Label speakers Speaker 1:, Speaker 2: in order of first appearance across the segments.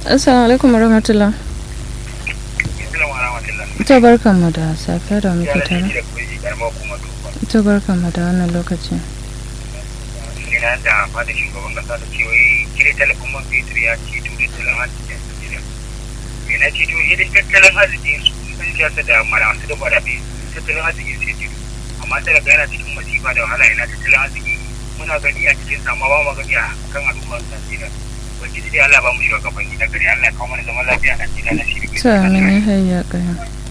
Speaker 1: Assalamu alaikum warahmatullah. To barkan mu da safiya da muke tare. To barkan mu da wannan lokaci.
Speaker 2: Ina da fada shugaban kasa da cewa kire talafin man fetur ya ceto tattalin arzikin Najeriya. Me na ceto idan tattalin arzikin su sun siyasa da malamansu da gwadabe tattalin arzikin sai ceto. Amma talaka yana cikin masifa da wahala yana tattalin arziki muna gani a cikin sama ba mu gani a kan al'ummar Najeriya. Ubangiji dai Allah ba mu shugabanni na gari Allah ya kawo mana zaman lafiya a Najeriya na shi
Speaker 1: To amin ya hayya kaya.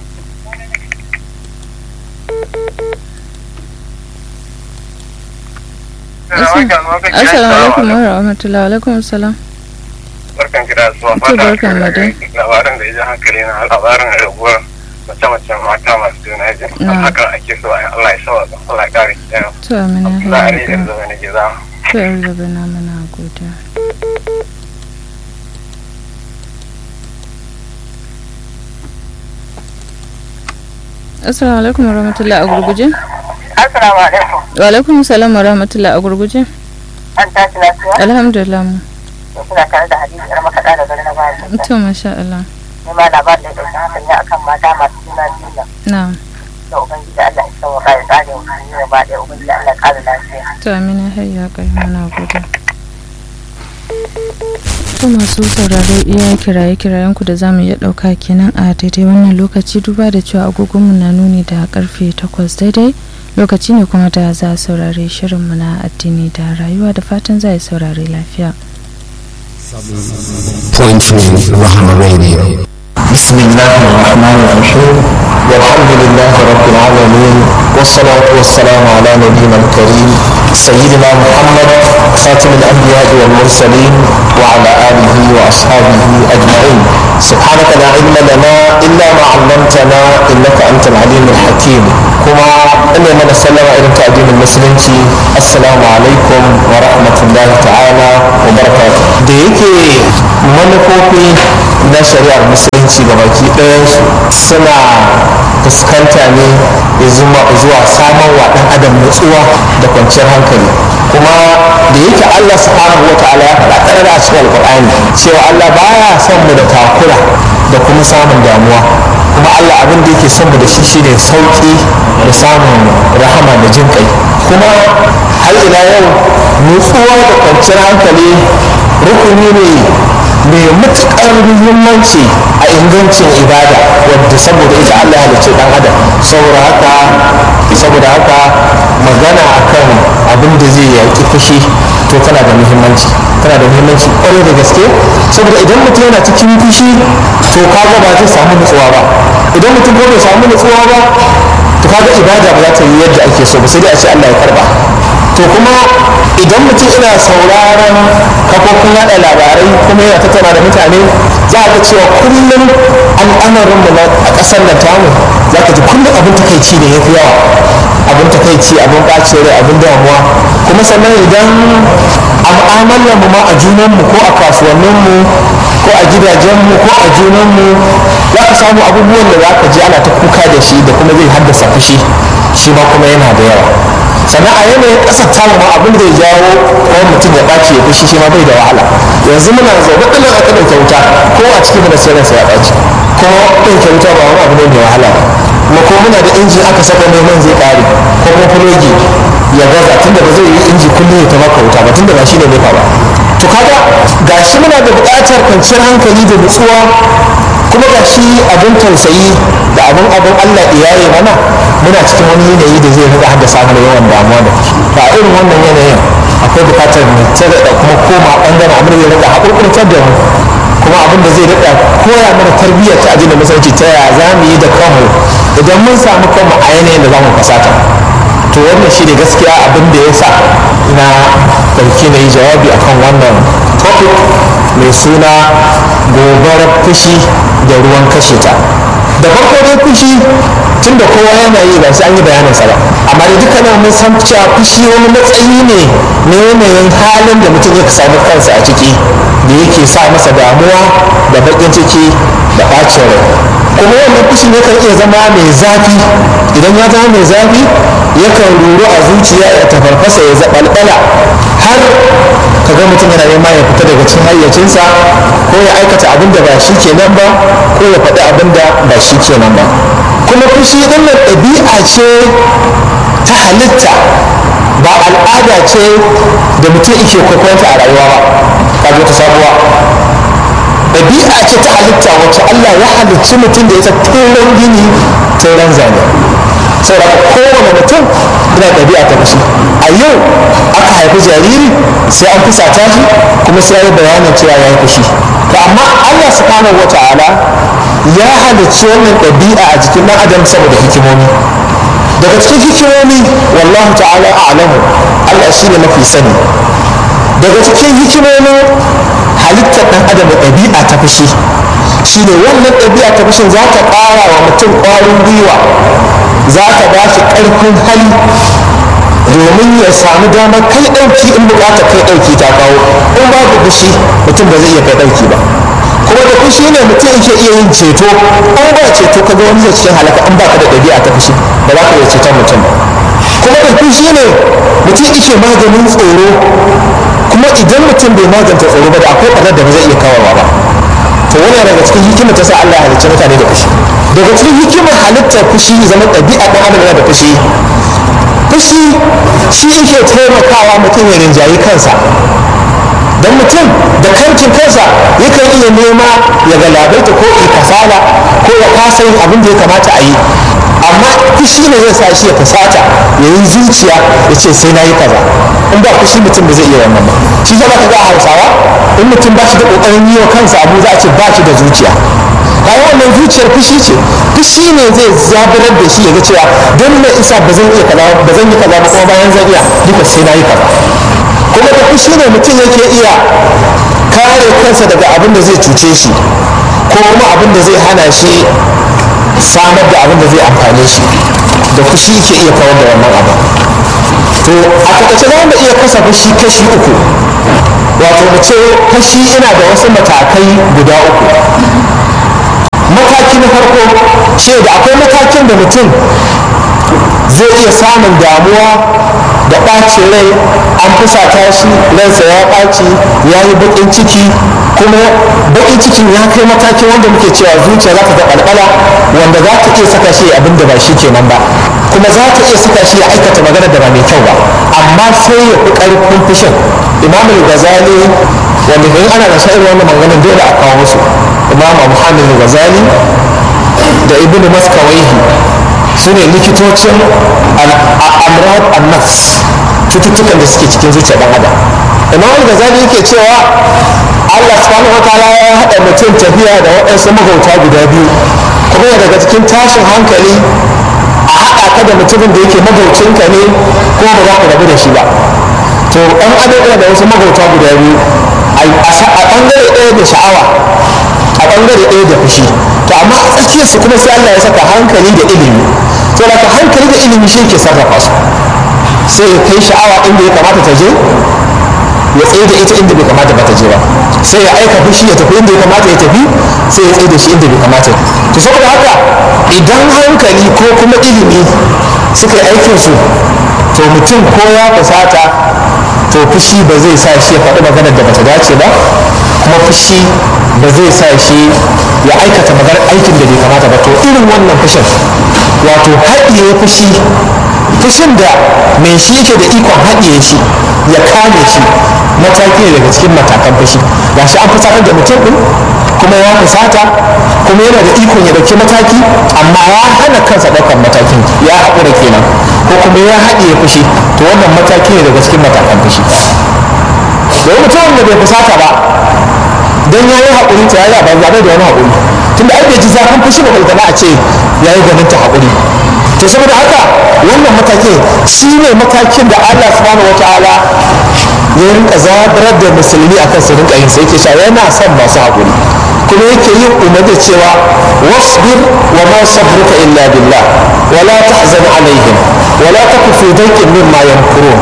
Speaker 1: Assalamu alaikum wa rahmatullahi wa alaikum assalam.
Speaker 2: barkan ki da zuwa
Speaker 1: To, barkan mu dai.
Speaker 2: labarin da ya ji hankali na labarin raguwar mace-macen mata masu juna biyu
Speaker 1: Na.
Speaker 2: hakan ake so a yi Allah ya sawa Allah ya kare ki ɗaya
Speaker 1: To amin ya
Speaker 2: za a
Speaker 1: hayya
Speaker 2: rage
Speaker 1: kaya.
Speaker 2: zama na gida
Speaker 1: To yar da bana mana godiya. Assalamu alaikum wa rahmatullahi a gurguje.
Speaker 3: Assalamu alaikum.
Speaker 1: Wa alaikum salam wa rahmatullahi a gurguje.
Speaker 3: An tashi lafiya?
Speaker 1: Alhamdulillah mu.
Speaker 3: To suna tare da hadisi yar makaɗa da gari na bayan.
Speaker 1: To masha Allah.
Speaker 3: Ni ma labarin da ya ɗauki hankali akan mata masu juna biyu nan.
Speaker 1: Na'am.
Speaker 3: Da Ubangiji Allah ya sauka ya tsare wa kan yi gaba ɗaya Ubangiji Allah ya ƙara lafiya.
Speaker 1: To amina hayya kai muna gode. To masu sauraro iya kiraye kirayen ku da zamu iya ɗauka kenan a daidai wannan lokaci duba da cewa agogonmu na nuni da karfe takwas daidai lokaci ne kuma da za a saurare shirinmu na addini da rayuwa da fatan za a yi saurare lafiya.
Speaker 4: Point three, Rahama Radio.
Speaker 5: بسم الله الرحمن الرحيم والحمد لله رب العالمين والصلاة والسلام على نبينا الكريم سيدنا محمد خاتم الأنبياء والمرسلين وعلى آله وأصحابه أجمعين سبحانك لا علم لنا إلا ما علمتنا إنك أنت العليم الحكيم كما أن من سلم إلى تأدين المسلمين السلام عليكم ورحمة الله تعالى وبركاته ديكي manufofi na shari'ar musulunci ga baki ɗayansu suna fuskanta ne ya zuma zuwa samar wa ɗan adam nutsuwa da kwanciyar hankali kuma da yake Allah subhanahu wa ta'ala ya faɗa ƙarar a cikin alƙur'ani cewa Allah baya son mu da takura da kuma samun damuwa kuma Allah abin da yake son mu da shi shine sauƙi da samun rahama da jin kai kuma har ila yau nutsuwa da kwanciyar hankali rukuni ne mai matuƙar muhimmanci a ingancin ibada wadda saboda ita Allah ya halicce dan adam saboda haka saboda haka magana akan abin da zai yaƙi fushi to tana da muhimmanci tana da muhimmanci ƙwarai da gaske saboda idan mutum yana cikin fushi to kaga ba zai samu nutsuwa ba idan mutum ko bai samu nutsuwa ba to kaga ibada ba za ta yi yadda ake so ba sai dai a ce Allah ya karba to kuma idan mutum ina sauraron kafofin yada labarai kuma yana tattauna da mutane za a ga cewa kullum al'amarin mu a ƙasar da tamu za ka ji kullum abin takaici ne ya fi yawa abin takaici abin ɓacin rai abin damuwa kuma sannan idan a mu'amalar mu ma a junanmu ko a kasuwanninmu ko a gidajenmu ko a junanmu za ka samu abubuwan da za ka ji ana ta kuka da shi da kuma zai haddasa fushi shi ma kuma yana da yawa sannan a yanayin ƙasar tamu ma abin da ya jawo ko mutum ya ɓaci ya fushi shi ma bai da wahala yanzu muna zaune ɗin aka ɗauke wuta ko a cikin mana sai ransa ya ɓaci ko ɗauke wuta ba wani abu ne mai wahala ba kuma ko muna da inji aka saka neman zai ƙare ko kuma fulogi ya gaza tunda ba zai yi inji kullum ya ta maka wuta ba tunda ba shi ne nefa ba to kaga gashi muna da buƙatar kwanciyar hankali da nutsuwa kuma ga shi abin tausayi da abin abin Allah iyaye mana muna cikin wani yanayi da zai riga haddasa mana yawan damuwa da ba irin wannan yanayin akwai bukatar mu tare da kuma koma bangaren abin da zai riga haƙurƙurtar da mu kuma abin da zai riga koya mana tarbiyyar ta addinin musulunci ta yaya za mu yi da kanmu idan mun samu kanmu a yanayin da za mu fasata to wannan shi ne gaskiya abin da ya sa na ɗauki na yi jawabi akan wannan topic mai suna gobarar fushi da ruwan kashe ta da farko dai fushi tun da kowa yana yi ba sai an yi bayaninsa ba amma da dukkanin mun san cewa fushi wani matsayi ne na yanayin halin da mutum ya samu kansa a ciki da yake sa masa damuwa da baƙin ciki da ɓacin rai kuma wannan fushi ne kan iya zama mai zafi idan ya zama mai zafi yakan ruru a zuciya ya tafarfasa ya zaɓalɓala har ka ga mutum yana nema ya fita daga cikin hayyacinsa ko ya aikata abin da ba shi kenan ba ko ya faɗi abin da ba shi kenan ba kuma fushi ɗin nan ɗabi'a ce ta halitta ba al'ada ce da mutum yake kwaikwayonta a rayuwa ba kaga ta sabuwa ɗabi'a ce ta halitta wacce Allah ya halicci mutum da ita turan gini turan zane saboda kowane mutum yana ɗabi'a ta fushi a yau aka haifi jariri sai an fusata shi kuma sai ya yi bayanin cewa ya yi fushi to amma Allah subhanahu wa ta'ala ya halicci wannan ɗabi'a a jikin ɗan adam saboda hikimomi daga cikin hikimomi wallahu ta'ala a'lamu Allah shine mafi sani daga cikin hikimomin halittar ɗan adam da ɗabi'a ta fushi shine wannan ɗabi'a ta fushin za ta ƙara wa mutum ƙwarin gwiwa za ta ba shi ƙarfin hali domin ya samu damar kai ɗauki in buƙatar kai ɗauki ta kawo in babu fushi mutum ba zai iya kai ɗauki ba kuma da fushi ne mutum yake iya yin ceto an ba ceto ka ga wani zai cikin halaka in baka da ɗabi'a ta fushi ba za ka iya ceton mutum ba kuma da fushi ne mutum yake maganin tsoro kuma idan mutum bai maganta tsoro ba da akwai ɓarnar da ba zai iya kawarwa ba to wani daga cikin hikima ta sa Allah ya halicci mutane da fushi daga cikin hikimar halittar fushi zama ɗabi'a ɗan adam yana da fushi fushi shi yake taimakawa mutum ya rinjayi kansa don mutum da kankin kansa yakan iya nema ya galabaita ko ya kasala ko ya kasa yin abin da ya kamata a yi amma fushi ne zai sa shi ya fusata ya yi zuciya ya ce sai na yi kaza in ba fushi mutum ba zai iya wannan ba shi zama ka ga a hausawa in mutum ba shi da kokarin yi wa kansa abu za a ce ba shi da zuciya bayan wannan zuciyar fushi ce fushi ne zai zaburar da shi ya ga cewa don me isa ba zan iya kaza ba zan yi kaza ba kuma bayan zan iya duka sai na yi kaza kuma da fushi ne mutum yake iya kare kansa daga abin da zai cuce shi ko kuma abin da zai hana shi samar da abin da zai amfane shi da fushi ke iya kawar da wannan abu to a takaice za mu iya kasa fushi kashi uku wato mu ce fushi ina da wasu matakai guda uku mataki na farko ce da akwai matakin da mutum zai iya samun damuwa da ɓacin rai an fusata shi ransa ya ɓaci ya yi baƙin ciki kuma baƙin cikin ya kai matakin wanda muke cewa zuciya za ta ga ɓalɓala wanda za ta iya saka shi abin da ba shi kenan ba kuma za ta iya saka shi ya aikata magana da ba mai kyau ba amma sai ya fi ƙarfin fushin imam al-ghazali wanda in ana da irin wannan maganganun dole a kawo musu imam muhammad al-ghazali da ibn maskawaihi su ne likitocin al'amrad an-nafs cututtukan da suke cikin zuciyar dan adam imam al-ghazali yake cewa Allah subhanahu wa ta'ala ya haɗa mutum tafiya da waɗansu magauta guda biyu kuma daga cikin tashin hankali a haɗa ka da mutumin da yake magaucinka ne ko ba za ka rabu da shi ba to ɗan adam yana da wasu magauta guda biyu a ɓangare ɗaya da sha'awa a ɓangare ɗaya da fushi to amma a tsakiyarsu kuma sai Allah ya saka hankali da ilimi to da hankali da ilimi shi ke sarrafa su sai ya kai sha'awa inda ya kamata ta je ya tsaye da ita inda bai kamata ba ta je ba sai ya aika fushi ya tafi inda ya kamata ya tafi sai ya tsaye da shi inda bai kamata to saboda haka idan hankali ko kuma ilimi suka yi aikinsu to mutum ko ya fusata to fushi ba zai sa shi ya faɗi maganar da bata dace ba kuma fushi ba zai sa shi ya aikata maganar aikin da bai kamata ba to irin wannan fushin wato haɗiye fushi fushin da mai shi yake da ikon haɗiye shi ya kame shi mataki ne daga cikin matakan fushi ga shi an fusatar da mutum ɗin kuma ya fusata kuma yana da ikon ya ɗauki mataki amma ya hana kansa ɗaukar matakin ya haƙura kenan ko kuma ya haɗiye fushi to wannan mataki ne daga cikin matakan fushi domin mutumin da bai fusata ba don ya yi haƙuri ta ya yi zaɓe da wani haƙuri tunda ai bai ji zafin fushi ba balgana a ce ya yi ganin ta haƙuri to saboda haka wannan matakin shi ne matakin da Allah subhanahu wataala ya rinka zabarar da musulmi akan su rinka yin sai yake cewa yana son masu haƙuri kuma yake yin umarni cewa wasbir wa ma sabruka illa billah wa la tahzan alaihim wa la taku fi dayqin mimma yamkurun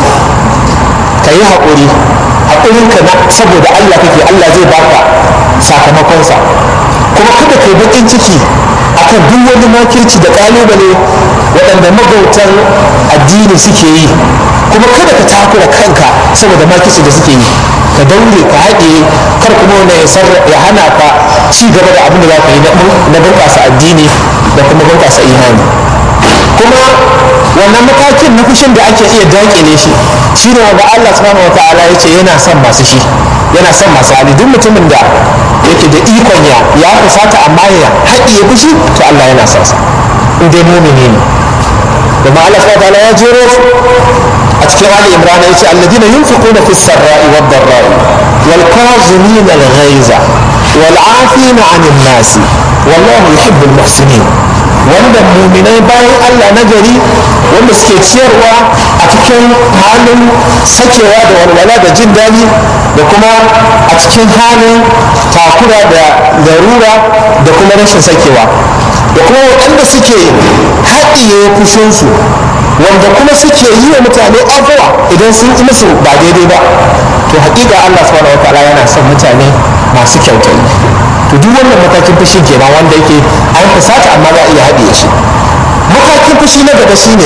Speaker 5: kayi haƙuri haƙurinka na saboda Allah kake Allah zai baka sakamakonsa kuma kada kai baƙin ciki akan duk wani makirci da kalubale waɗanda magautan addini suke yi kuma kada ka takura kanka saboda makirci da suke yi ka daure ka haɗe kar kuma wani ya hana ka ci gaba da abin da za ka yi na bunƙasa addini da kuma bunƙasa imani kuma wannan matakin na fushin da ake iya dakile shi shi ne wanda Allah subhanahu wataala ya ce yana son masu shi yana son masu hali duk mutumin da yake da ikon ya ya fusata amma ya haɗiye fushi to Allah yana son sa in dai mumini ne kuma Allah subhanahu wataala ya jero su a cikin Ali Imran ya ce alladina yunfiquna fis sarra'i wad dharra'i wal kazimin al ghaiza wal 'afina 'anil nasi wallahu yuhibbul muhsinin wanda muminai bayan Allah na gari wanda suke ciyarwa a cikin halin sakewa da walwala da jin daɗi da kuma a cikin halin takura da larura da kuma rashin sakewa da kuma waɗanda suke haɗiye fushinsu wanda kuma suke yi wa mutane afuwa idan sun yi musu ba daidai ba to hakika Allah subhanahu wataala yana son mutane masu kyautayi to duk wannan matakin fushi kenan wanda yake an fusata amma za a iya haɗiye shi matakin fushi na gaba shine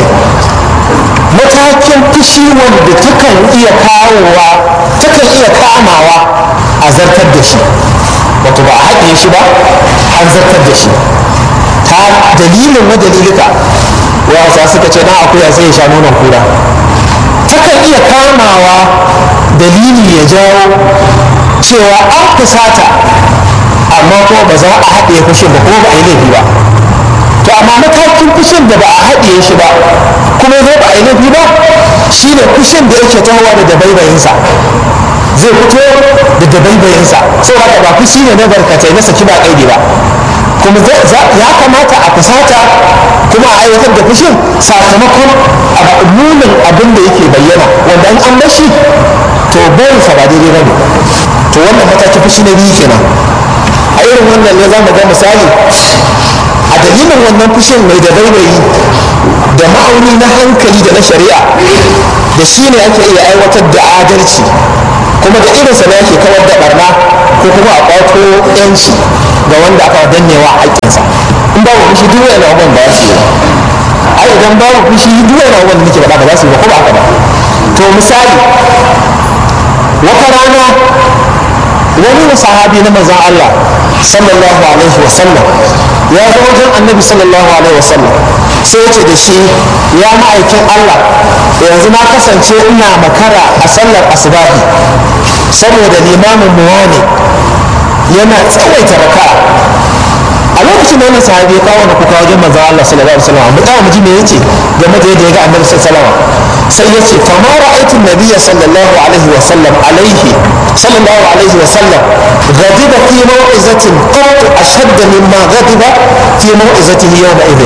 Speaker 5: matakin fushi wanda takan iya kawowa takan iya kamawa a zartar da shi wato ba a haɗiye shi ba an zartar da shi ta dalilin wa dalilika wasa suka ce na akuya sai ya sha nonon kura takan iya kamawa dalili ya jawo cewa an fusata amma kuma ba za a haɗe fushin ba kuma ba a yi laifi ba to amma matakin fushin da ba a haɗe shi ba kuma zai ba a yi laifi ba shine fushin da yake tahowa da dabaibayinsa zai fito da dabaibayinsa saboda ba fushi ne na barkatai na saki ba kaidi ba kuma ya kamata a fusata kuma a aiwatar da fushin sakamakon munin abin da yake bayyana wanda an bashi to bayansa ba daidai ba ne to wannan matakin fushi na biyu kenan a irin wannan ne za mu ga misali a dalilin wannan fushin mai da baibayi da ma'auni na hankali da na shari'a da shi ne ake iya aiwatar da adalci kuma da irinsa ne ake kawar da barna ko kuma a kwato yanci ga wanda aka dannewa haƙƙinsa in babu fushi duk wani abubuwan ba su yi ai idan babu fushi duk wani abubuwan da nake faɗa ba za su yi ba ko ba haka ba to misali wata rana wani sahabi na manzon Allah sallallahu alaihi wa sallam ya zo wajen annabi sallallahu alaihi wa sallam sai ya ce da shi ya ma'aikin Allah yanzu na kasance ina makara a sallar asubahi saboda limamin muwa ne yana tsawaita raka'a a lokacin da wannan sahabi ya kawo kuka wajen manzon Allah sallallahu alaihi wa sallam mu tsaya mu ji me yace game da yadda ya ga annabi sallallahu alaihi wa sallam sai ya ce fama ra'aytu nabiyya sallallahu alaihi wa sallam alaihi sallallahu alaihi wa sallam غضب في موعظة قط أشد مما غضب في موعظته يومئذ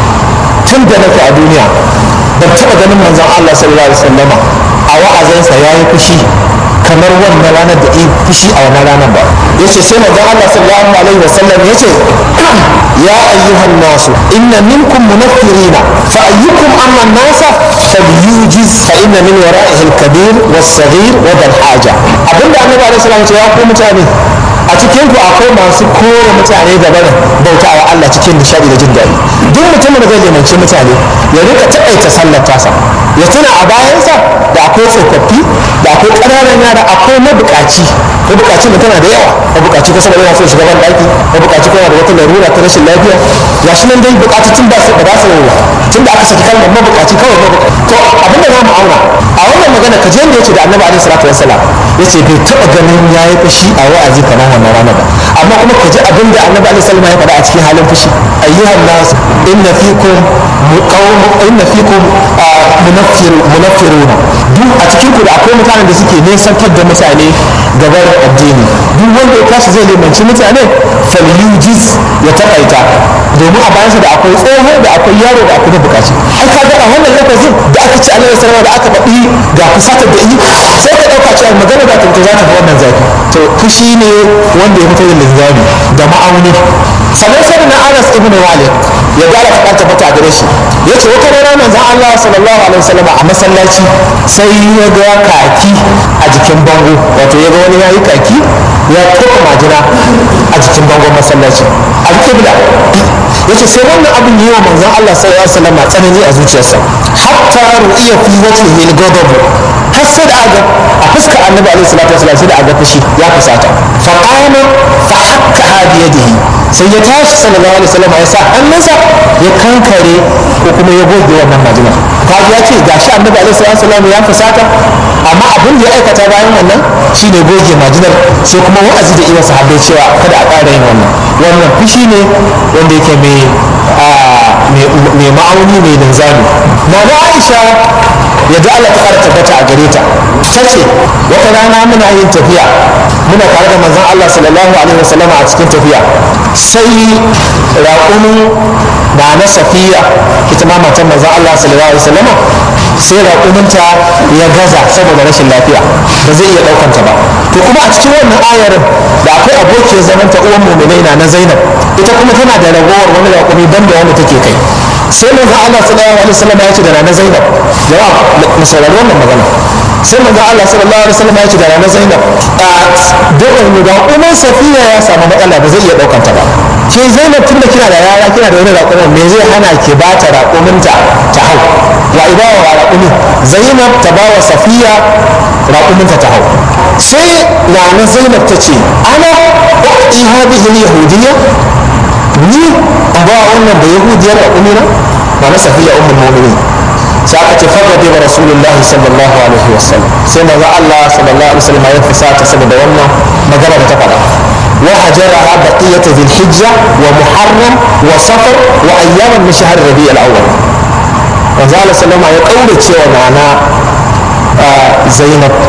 Speaker 5: tun da nake a duniya ban taɓa ganin manzon Allah sallallahu alaihi wasallama a wa'azinsa ya yi fushi kamar wannan ranar da yi fushi a wannan ranar ba ya ce sai manzon Allah sallallahu alaihi wasallam ya ce ya ayyuhan nasu inna minkum munaffirina fa ayyukum amma nasa falyujiz fa inna min wara'ihi al-kabir was-saghir wa dal haja abinda annabi alaihi salam ya ku mutane a cikin ku akwai masu kore mutane da barin bautawa Allah cikin nishadi da jin daɗi duk mutumin da zai limanci mutane ya rika taƙaita sallar tasa ya tuna a bayansa da akwai tsofaffi da akwai ƙananan yara akwai mabuƙaci mabuƙaci da tana da yawa mabuƙaci kusa da yana so shiga ban ɗaki mabuƙaci kuma da wata larura ta rashin lafiya ga shi nan dai buƙatocin ba su ba za su tun da aka saki kalmar mabuƙaci kawai mabuƙaci to abinda za mu auna a wannan magana ka je da yace da annabi alaihi salatu wassalam yace bai taɓa ganin yayi fushi a wa'azi kamar wannan rana ba amma kuma ka ji abin da annabi alaihi salam ya faɗa a cikin halin fushi ayyuhan nas inna fikum qawm inna fikum munaffir munaffiruna duk a cikin ku da akwai mutanen da suke nesantar da mutane gabar addini duk wanda ya tashi zai limanci mutane falyujiz ya takaita domin a bayansa da akwai tsoho da akwai yaro da akwai bukaci ai ka ga a wannan lafazin da aka ci alaihi salam da aka faɗi ga fusatar da yi sai ka ɗauka cewa magana da tuntu za ta fi wannan zafi to fushi ne wanda ya fito da linzami da ma'auni sannan sai na anas ibn malik ya gara faɗa ta fata gare shi ya ce wata rana manzon allah sallallahu alaihi wasallam a masallaci sai ya ga kaki a jikin bango wato ya ga wani ya yi kaki ya toka majina a jikin bangon masallaci alƙibla yace sai wannan abin yi wa manzon Allah sallallahu alaihi wasallam tsanani a zuciyarsa hatta ru'iya fi wajhihi al-ghadab har sai da aga a fuskar annabi alaihi salatu wasallam sai da aga fushi ya fusata fa qama fa hakka bi yadihi sai ya tashi sallallahu alaihi wasallam ya sa hannunsa ya kankare ko kuma ya goge wannan majina kaji ya ce gashi annabi alaihi salatu wasallam ya fusata amma abin da ya aikata bayan wannan shine goge majinar sai kuma wa'azi da iya sahabbai cewa kada a ƙara yin wannan wannan fushi ne wanda yake mai mai ma'auni mai linzami na na aisha yadda Allah ta ƙara tabbata a gare ta ta ce wata rana muna yin tafiya muna tare da manzon Allah sallallahu alaihi wasallama a cikin tafiya sai raƙumin na na safiya ita ma matan manzon Allah sallallahu alaihi wasallama sai raƙuminta ya gaza saboda rashin lafiya ba zai iya ɗaukanta ba to kuma a cikin wannan ayarin da akwai abokiyar zaman ta uwan muminai na na zainab ita kuma tana da ragowar wani raƙumi ban da wanda take kai sai manzo Allah sallallahu alaihi wasallam ya ce da na zainab jama'a mu saurari wannan magana sai manzo Allah sallallahu alaihi wasallam ya ce da na zainab a dukkan mu da umar safiya ya samu matsala ba zai iya ɗaukanta ba ke zainab tunda kina da yara kina da wani raƙumin me zai hana ki ba ta raƙuminta ta hau wa ibawa wa raƙumi zainab ta ba wa safiya raƙuminta ta hau sai na zainab ta ce ana uƙi hadhihi yahudiyya ni an ba wannan da yahudiyar raƙumi na ba na safiya ummul mu'minin sai aka ce fagade wa rasulullah sallallahu alaihi wasallam sai manzo Allah sallallahu alaihi wasallam ya fusata saboda wannan magana da ta faɗa wa hajaraha baqiyat dhil hijja wa muharram wa safar wa ayyaman min shahr rabi'il awwal manzo Allah sallama ya kaura cewa nana Zainab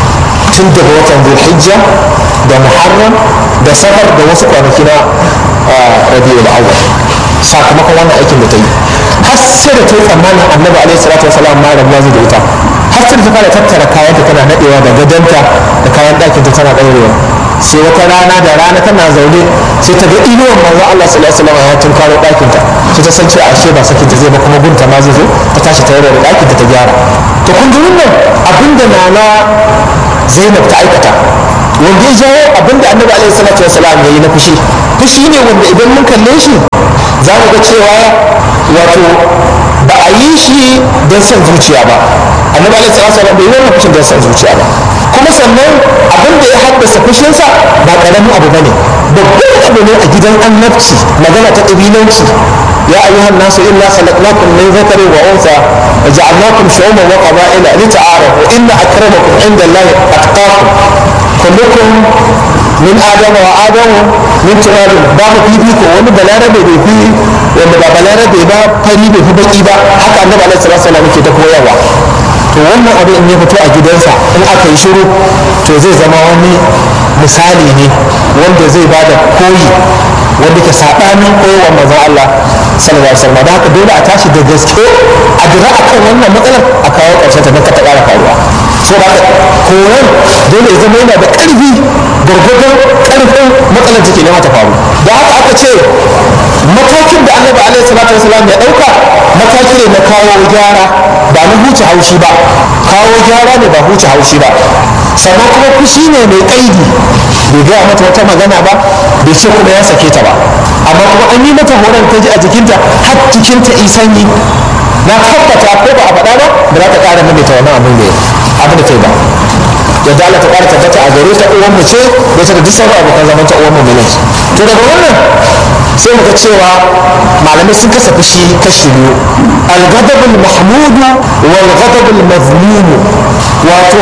Speaker 5: tun daga watan dhil hijja da muharram da safar da wasu kwanaki na rabi'ul awwal sakamakon wannan aikin da ta yi har sai da ta yi tsammanin annabi alaihi salatu wasalam ma rabuwa zai da ita har sai da ta fara tattara kayanta tana nadewa da gadonta da kayan ɗakinta tana ɗaurewa sai wata rana da rana tana zaune sai ta ga inuwan manzo Allah sallallahu alaihi wasallam ya tunkaro ɗakinta sai ta san cewa ashe ba sakin ta zai ba kuma gunta ma zai zo ta tashi ta yarda da ɗakinta ta gyara to kun ji wannan abinda nana Zainab ta aikata wanda ya jawo abinda annabi alaihi salatu wasalam ya yi na fushi fushi ne wanda idan mun kalle shi za mu ga cewa wato ba a yi shi don son zuciya ba annabi alaihi salatu wasalam bai yi wannan fushin don son zuciya ba kuma sannan abin da ya haddasa fushinsa ba karamin abu bane babban abu ne a gidan annabci magana ta ƙabilanci يا أيها الناس إنا خلقناكم من ذكر وأنثى وجعلناكم شعوبا وقبائل لتعارفوا إن أكرمكم عند الله أتقاكم كلكم من آدم وآدم من تراب باب في بيكو wani balarabe bai fi wanda ba balarabe ba fari bai fi baki ba haka annabi alaihi salatu wasallam yake ta koyarwa to wannan abu in ya fito a gidansa in aka yi shiru to zai zama wani misali ne wanda zai bada koyi wanda ke saɓanin koyarwar manzon Allah sallallahu alaihi wasallam da haka dole a tashi da gaske a dira akan wannan matsalar a kawo ƙarshen ta don ka ta ƙara faruwa so da koyon dole ya zama yana da ƙarfi gwargwadon ƙarfin matsalar take nema ta faru da haka aka ce matakin da annabi alaihi salatu wasallam ya ɗauka mataki ne na kawo gyara ba na huce haushi ba kawo gyara ne ba huce haushi ba sannan kuma fushi ne mai ƙaidi bai gaya mata wata magana ba bai ce kuma ya sake ta ba amma kuma an yi mata horon ta ji a jikinta har jikinta isanyi na tabbata ko ba a faɗa ba ba za ta ƙara maimaita wannan abin da abin da ta yi ba yadda Allah ta ƙara tabbata a gare ta uwan mu ce da ta da duk sauran abokan zaman ta uwan mu ne to daga wannan sai muka cewa malamai sun kasa fushi kashi biyu al-ghadabul mahmudu wal ghadabul mazmum wato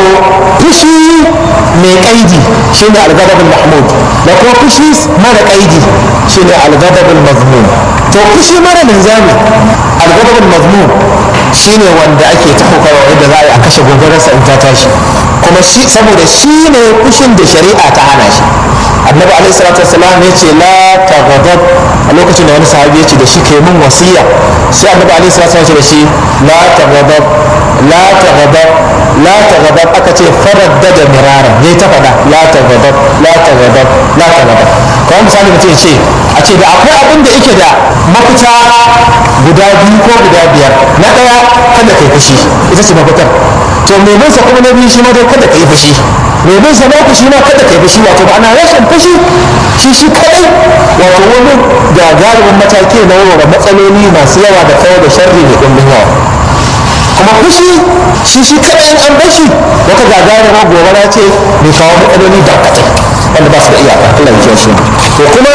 Speaker 5: fushi mai kaidi shine al-ghadabul mahmud da kuma fushi mara kaidi shine al-ghadabul mazmum to fushi mara linzami al-ghadabul mazmum shine wanda ake ta kokawa yadda za a yi a kashe gobararsa in ta tashi kuma shi saboda shi ne fushin da shari'a ta hana shi annabi alaihi salatu wasalam ya ce la taghdab a lokacin da wani sahabi ya ce da shi kai mun wasiya sai annabi alaihi salatu wasalam ya ce da shi la taghdab la taghdab la taghdab aka ce faraddada mirara yayi ta fada la taghdab la taghdab la taghdab kawai misali mutum ya ce a ce da akwai abin da yake da mafita guda biyu ko guda biyar na ɗaya kada kai fushi ita ce mafitar to mai nesa kuma na biyu shi ma dai kada kai fushi mai bin sa ku shi ma kada kai fushi wato ba ana rashin fushi shi shi kadai wato wani gagarumin mataki na warware matsaloli masu yawa da kawai da sharri da ɗumbin yawa kuma fushi shi shi kadai in an bashi wata gagarumar gobara ce mai kawo matsaloli barkatai wanda ba su da iyaka Allah ya shi to kuma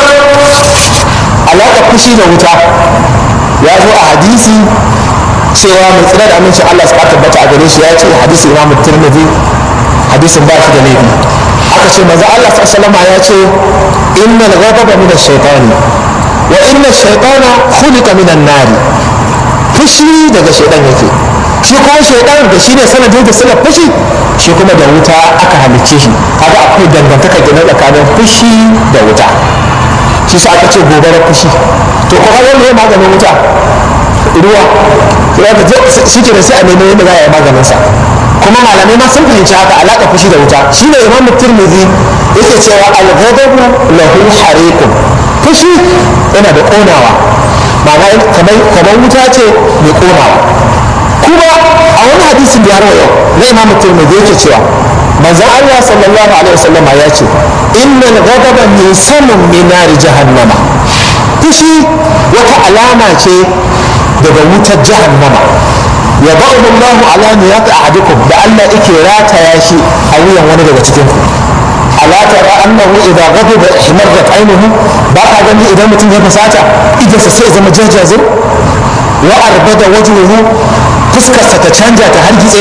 Speaker 5: alaƙar fushi da wuta ya zo a hadisi cewa mai tsira da amincin Allah su tabbata a gare shi ya ce hadisin Imam Tirmidhi hadisin ba shi da laifi aka ce maza Allah sallama ya ce innal ghadaba min ash-shaytani wa inna ash-shaytana khuliqa min an-nar fushi daga shaytan yake shi kuma shaytan da shine sanadin da suka fushi shi kuma da wuta aka halicce shi kaga akwai dangantaka gina tsakanin fushi da wuta shi sa aka ce gobarar fushi to kuma wanda ya maganin wuta ruwa ya ga shi ke da sai a nemi yadda za a yi maganin sa kuma malamai ma sun fahimci haka alaƙa fushi da wuta shi ne imam tirmidhi yake cewa al-ghadabu lahu hariqun fushi yana da ƙonawa ma'ana kamar kamar wuta ce mai ƙonawa kuma a wani hadisin da ya rawa yau na imam tirmidhi yake cewa manzon Allah sallallahu alaihi wasallama ya ce innal ghadaba min samun min nari jahannama fushi wata alama ce daga wutar jahannama ya ba'u Allahu ala niyati ahadikum da Allah yake rataya shi a wuyan wani daga cikin ku ala tara annahu idza ghadiba ihmarrat aynuhu ba ka gani idan mutum ya fasata idan sa sai zama jajazir wa arbada wajhuhu fuskarsa ta canja ta hargitse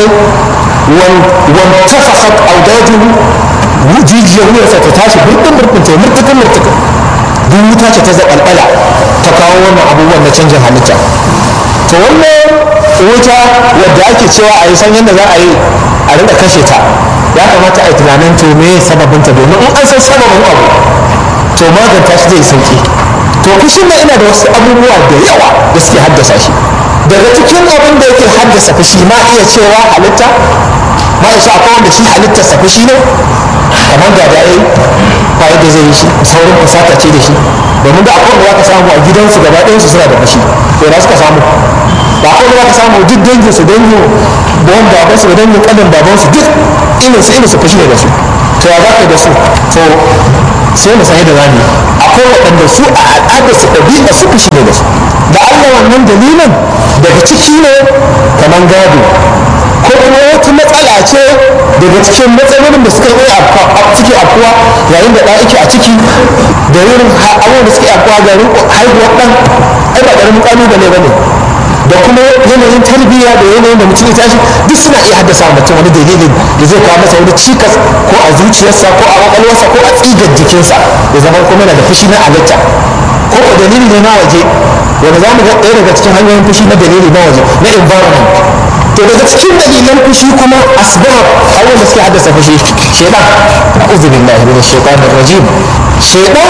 Speaker 5: wan tafakhat awdajuhu jijiyar wuyarsa ta tashi birkin birkin ta murtukan murtukan duk wuta ce ta zaɓalɓala ta kawo wannan abubuwan na canjin halitta to wannan wuta wadda ake cewa a yi san yadda za a yi a rinka kashe ta ya kamata a yi tunanin to me sababinta domin in an san sababin abu to maganta shi zai sauki to fushin nan ina da wasu abubuwa da yawa da suke haddasa shi daga cikin abin da yake haddasa fushi ma iya cewa halitta ma ya akwai wanda shi halittarsa fushi ne kamar ga da yayi ba yadda zai yi shi saurin fusata ce da shi domin da akwai wanda za ka samu a gidansu gaba ɗayansu suna da fushi to da suka samu ba akwai wanda za ka samu duk dangin su dangin bawan baban su da dangin kanin baban su duk irin su irin su fushi ne da su to ya za ka da su to sai mu san yadda za mu akwai waɗanda su a al'adar su ɗabi'a su fushi ne da su da Allah wannan dalilin daga ciki ne kamar gado ko kuma wata matsala ce daga cikin matsalolin da suka yi suke afkuwa yayin da ɗan yake a ciki da yin abubuwan da suke afkuwa ga haihuwar ɗan ai ba ƙaramin ƙalubale ba ne da kuma yanayin tarbiyya da yanayin da mutum ya tashi duk suna iya haddasa mutum wani dalilin da zai kawo masa wani cikas ko a zuciyarsa ko a kwakwalwarsa ko a tsigar jikinsa ya zama kuma yana da fushi na halitta ko ko dalili ne na waje wanda za mu ga ɗaya daga cikin hanyoyin fushi na dalili na waje na environment to daga cikin dalilan fushi kuma asbab abubuwan da suke haddasa fushi shaitan a'udhu billahi minash shaitanir rajim shaitan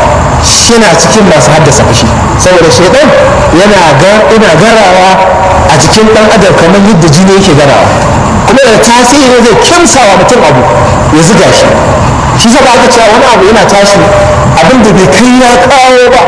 Speaker 5: yana cikin masu haddasa fushi saboda shaitan yana ga ina garawa a jikin dan adam kamar yadda jini yake garawa kuma da tasiri zai kimsawa mutum abu ya zuga shi shi zaba aka cewa wani abu yana tashi abin da bai kai ya kawo ba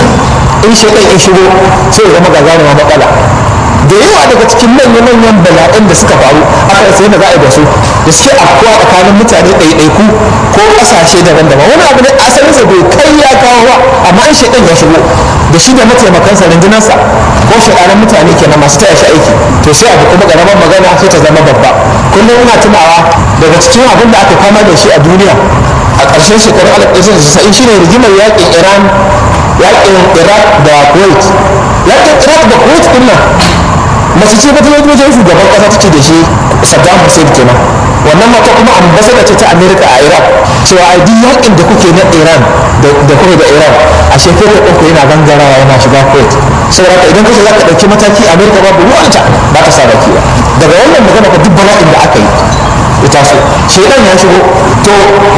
Speaker 5: in shaitan ya shigo sai ya zama gagarumar matsala da yawa daga cikin manya-manyan bala'in da suka faru aka rasa yadda za a yi da su da suke afkuwa tsakanin mutane ɗaiɗaiku ko ƙasashe daban-daban wani abu ne asalin sa bai kai ya kawo ba amma in shaidan ya shigo da shi da mataimakansa rundunarsa ko shaɗanan mutane kenan masu taya shi aiki to sai abu kuma ƙaramar magana sai ta zama babba kullum ina tunawa daga cikin abin da aka kama da shi a duniya a ƙarshen shekarun alif ɗaya shine rigimar yaƙin iran yaƙin iraq da kuwait yaƙin iraq da kuwait ɗin nan mace ce ba ta yi wajen shugaban kasa take da shi saddam hussein kenan wannan mata kuma ambasada ce ta america a iraq cewa a duk yakin da kuke na iran da kuma da iran a shekaru ɗauku yana gangarawa yana shiga kuwait saboda haka idan kace za ka ɗauki mataki america babu ruwanta ba ta sa baki ba daga wannan magana ka duk bala'in da aka yi ya taso shaidan ya shigo to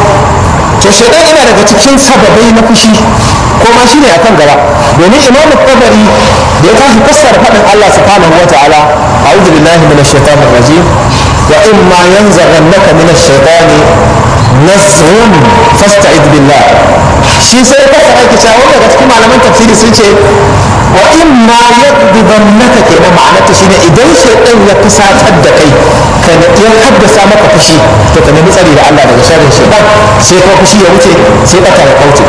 Speaker 5: to shaidan yana daga cikin sababai na fushi ko ma shine akan gaba domin imam tabari da ya tashi fassara faɗin Allah subhanahu wa ta'ala a'udhu billahi minash shaitanir rajim wa in ma yanzaghannaka minash shaitani nazghun fasta'id billah shi sai ka sa ake cewa wanda daga cikin malaman tafsiri sun ce wa in ma yadhibannaka kenan ma'anarta shine idan shaytan ya fusatar da kai ka ya haddasa maka fushi to ka nemi tsari da Allah daga sharrin shaytan sai kuma fushi ya wuce sai bata ya kauce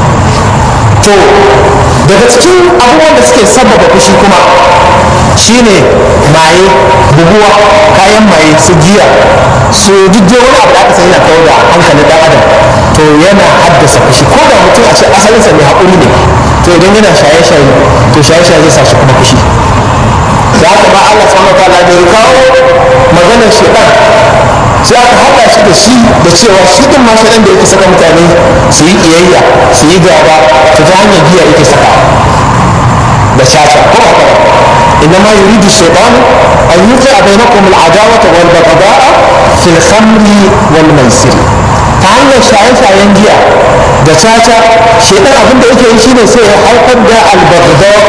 Speaker 5: to daga cikin abubuwan da suke sababa fushi kuma shine maye buguwa kayan maye su giya su duk wani abu da aka sani na kawo da hankalin dan adam to yana haddasa fushi ko da mutum a ce asalinsa mai haƙuri ne to idan yana shaye-shaye to shaye-shaye zai sa shi kuma fushi da haka ba Allah subhanahu wataala da ya kawo maganar shedan sai aka haɗa shi da shi da cewa shi din ma shedan da yake saka mutane su yi iyayya su yi gaba to ta hanyar giya yake saka da caca ko haka إنما يريد الشيطان أن يوقع بينكم العداوة والبغضاء في الخمر والميسر ta hanyar shaye-shayen giya da caca shaitan abin da yake yi shine sai ya haifar da albagdau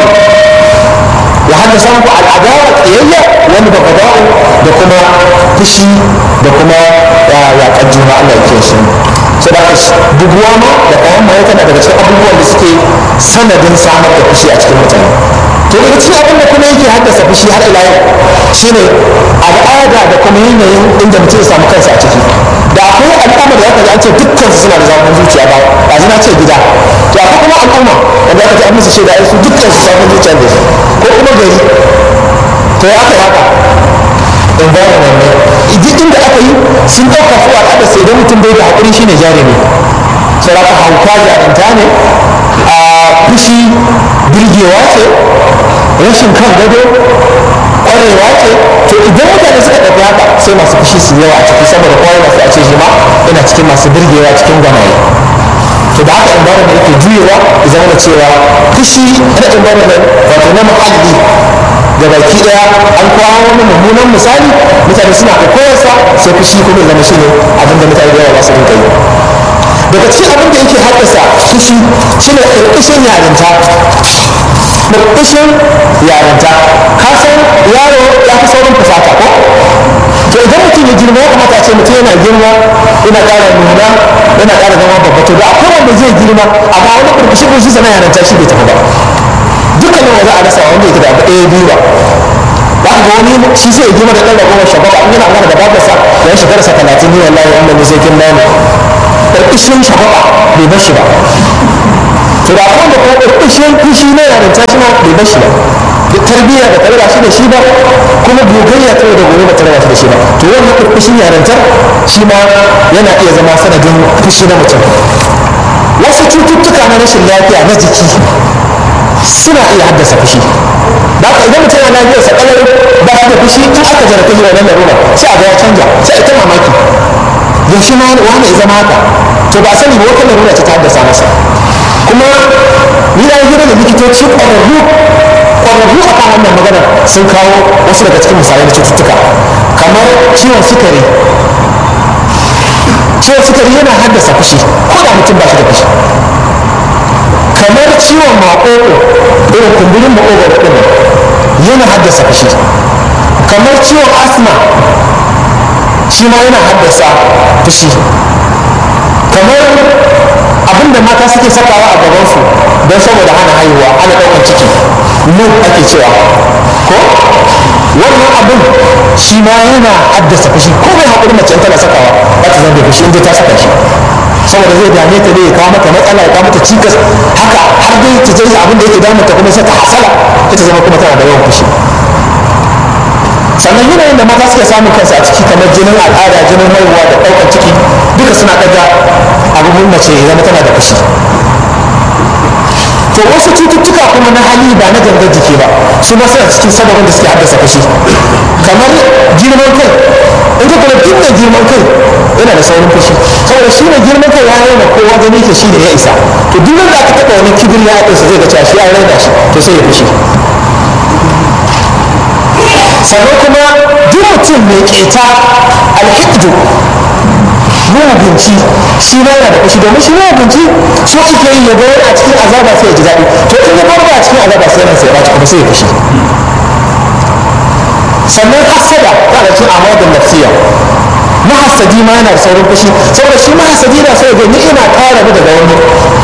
Speaker 5: ya haddasa muku al'adawa tsayayya wani bagdau da kuma fushi da kuma yaƙar juna Allah ya kiyaye shi sai da dubuwa ma da kayan maye tana daga cikin abubuwan da suke sanadin samar da fushi a cikin mutane to daga cikin abin da kuma yake haddasa fushi har ila yau shine al'ada da kuma yanayin inda mutum ya samu kansa a ciki da akwai al'umma da aka ji an ce dukkan su suna da zafin zuciya ba ba zina ce gida to akwai kuma al'umma wanda aka ji an musu shaida ai su dukkan su zafin zuciya da su ko kuma gari to ya aka haka environment ne duk inda aka yi sun ɗauka su al'ada sai idan mutum bai da haƙuri shine jarumi sai aka hauka jarumta ne a fushi birgewa ce rashin kan gado kwarewa ce to idan mutane suka ɗauki haka sai masu fushi su yawa a ciki saboda kwarewa sai a ce shi ma yana cikin masu birgewa cikin gamaye to da haka environment yake juyewa ya zama da cewa fushi na environment wato na muhalli da baki daya an kawo wani mummunan misali mutane suna koyarsa sai fushi kuma ya zama shi ne abinda mutane da yawa ba su rinka yi daga cikin abin da yake haddasa fushi shine ƙarƙashin yarinta ƙarƙashin yarinta ka san yaro ya fi saurin fusata ko to idan mutum ya girma ya kamata a ce mutum yana girma yana ƙara nuna yana ƙara zama babba to da akwai wanda zai girma amma wani ƙarƙashin fushi sana yarinta shi bai tafi ba dukkanin wa za a rasa wanda yake da abu ɗaya biyu ba za ka ga wani shi sai ya girma da ɗan ragowar shababa in yana magana da babarsa yan shekararsa talatin ne wallahi wannan ne zai girma ne ƙarƙashin shababa bai bar shi ba to da kuma da kuma ƙarƙashin fushi na yarinta shi ma bai bar shi ba da tarbiyya da tarba shi da shi ba kuma gogayya ta da gobe ba tarba shi da shi ba to wannan ƙarƙashin yarintar shi ma yana iya zama sanadin fushi na mutum wasu cututtuka na rashin lafiya na jiki suna iya haddasa fushi da haka idan mutum yana lafiyar sa kalau ba shi da fushi in aka jarabta shi wannan larura sai a ga ya canja sai a ta mamaki yaushe ma wani ya zama haka to ba sani ba wata larura ta haddasa masa kuma ni na hira da likitoci ƙwararru ƙwararru a kan wannan magana sun kawo wasu daga cikin misalai na cututtuka kamar ciwon sukari ciwon sukari yana haddasa fushi ko da mutum ba shi da fushi kamar ciwon maƙoƙo irin kumburin maƙoƙo ɗin yana haddasa fushi kamar ciwon asma shi ma yana haddasa fushi kamar abinda mata suke sakawa a gabansu don saboda hana haihuwa ana ɗaukar ciki nun ake cewa ko wannan abin shi ma yana haddasa fushi ko mai haƙuri mace tana sakawa za ta zama da fushi inda ta saka shi saboda zai dame ta ne ya kawo mata matsala ya kawo mata cikas haka har dai ta je abin da yake damun ta kuma sai ta hasala ita zama kuma tana da yawan fushi sannan yanayin da mata suke samun kansu a ciki kamar jinin al'ada jinin haihuwa da ɗaukar ciki duka suna ɗaga abubuwan mace ya zama tana da fushi to wasu cututtuka kuma na hali ba na gangar jiki ba su ma suna cikin sababin da suke haddasa fushi kamar girman kai in ka kula duk mai girman kai yana da saurin fushi saboda shi mai girman kai ya raina kowa gani ke shi da ya isa to duk wanda aka taɓa wani kibir ya haɗe zai ga cewa shi ya raina shi to sai ya fushi sannan kuma duk mutum mai keta alhiddu mugunci shi ma yana da fushi domin shi mugunci so ake yi ya bayar a cikin azaba sai ya ji daɗi to in ya bar a cikin azaba sai yana sai ya kuma sai ya fushi sannan hasada yana cikin amadin nafsiya mahasadi ma yana da saurin fushi saboda shi mahasadi na so ya ga ni'ima ta rabu daga wani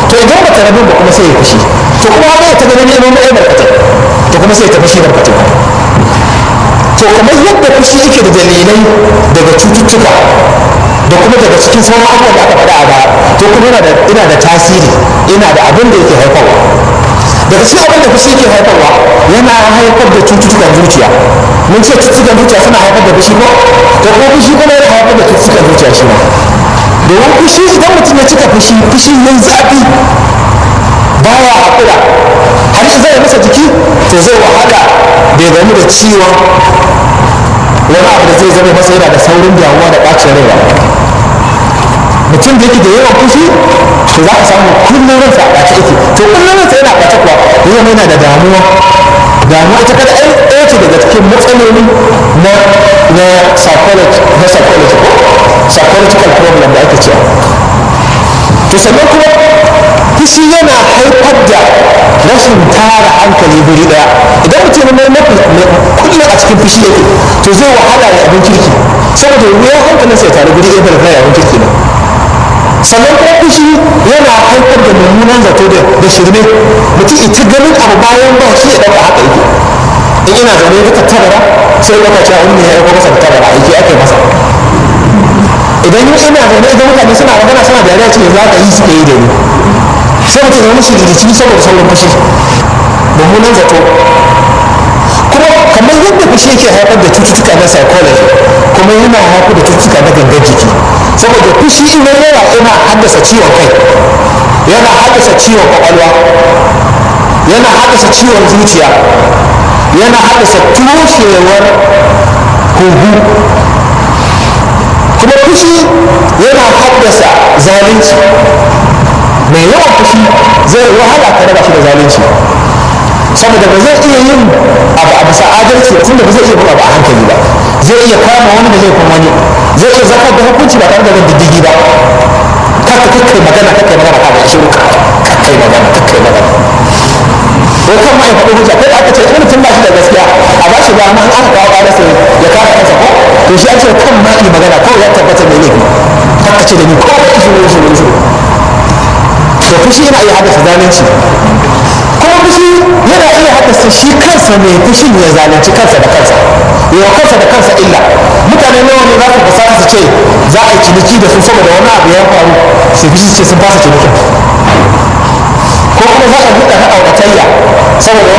Speaker 5: to idan ba ta rabu ba kuma sai ya fushi to kuma ba ta ganin neman mai barkatai to kuma sai ta fushi barkatai to kamar yadda fushi yake da dalilai daga cututtuka da kuma daga cikin sauran abubuwan da aka faɗa a baya to kuma yana da ina da tasiri ina da abin da yake haifarwa daga cikin abin da fushi yake haifarwa yana haifar da cututtukan zuciya mun ce cututtukan zuciya suna haifar da fushi ko to kuma fushi kuma yana haifar da cututtukan zuciya shi ma domin fushi idan mutum ya cika fushi fushi mai zafi baya haƙura har zai masa jiki to zai wahala bai gamu da ciwon wani abu da zai zama masa yana da saurin damuwa da ɓacin rai ba mutum da yake da yawan fushi to za ka samu kullum ransa a ɓace yake to kullum ransa yana ɓace kuwa ya zama yana da damuwa damuwa ita kada ɗan ɗaya ce daga cikin matsaloli na na psychology na psychology ko psychological problem da ake cewa to sannan kuma fushi yana haifar da rashin tara hankali guri daya idan mutum ne mafi kullum a cikin fushi yake to zai wahala ya abin kirki saboda wuyan hankalin sai tare guri ɗaya da abin kirki ne sannan kuma fushi yana haifar da mummunan zato da shirme mutum ita ganin abu bayan ba shi ya ɗauka haka yake in ina zaune duka tabara sai ɗauka cewa wani ne ya ɗauka masa da tabara aiki ake masa idan yi ina zaune idan mutane suna magana suna da yare ce za ka yi suke yi da ni sai mutum ya mushi rikici saboda sauran fushi mummunan zato kuma kamar yadda fushi yake haifar da cututtuka na psychology kuma yana haifar da cututtuka na gangan jiki saboda fushi in ya yawa yana haddasa ciwon kai yana haddasa ciwon kwakwalwa yana haddasa ciwon zuciya yana haddasa toshewar huhu kuma fushi yana haddasa zalunci mai yawan fushi zai wahala ka raba shi da zalunci saboda ba zai iya yin abu a bisa adalci ba tunda ba zai iya bin abu a hankali ba zai iya kama wani da laifin wani zai iya zakar da hukunci ba tare da bin diddigi ba kaka kakkai magana kakkai magana ka da shiru kakkai magana kakkai magana ko kan ma ya faɗi hujja kai aka ce in mutum ba shi da gaskiya a ba shi dama in aka kawo ƙararsa ya kare kansa ko to shi an ce kan ma yi magana kawai ya tabbata mai laifi haka ce da ni ko ba shiru shiru shiru to fushi yana iya haddasa zalunci kuma fushi yana iya haddasa shi kansa mai fushin ya zalunci kansa da kansa yawa kansa da kansa illa mutane nawa ne za su fasa su ce za a yi ciniki da su saboda wani abu ya faru su fushi ce sun fasa cinikin ko kuma za a buɗe na auratayya saboda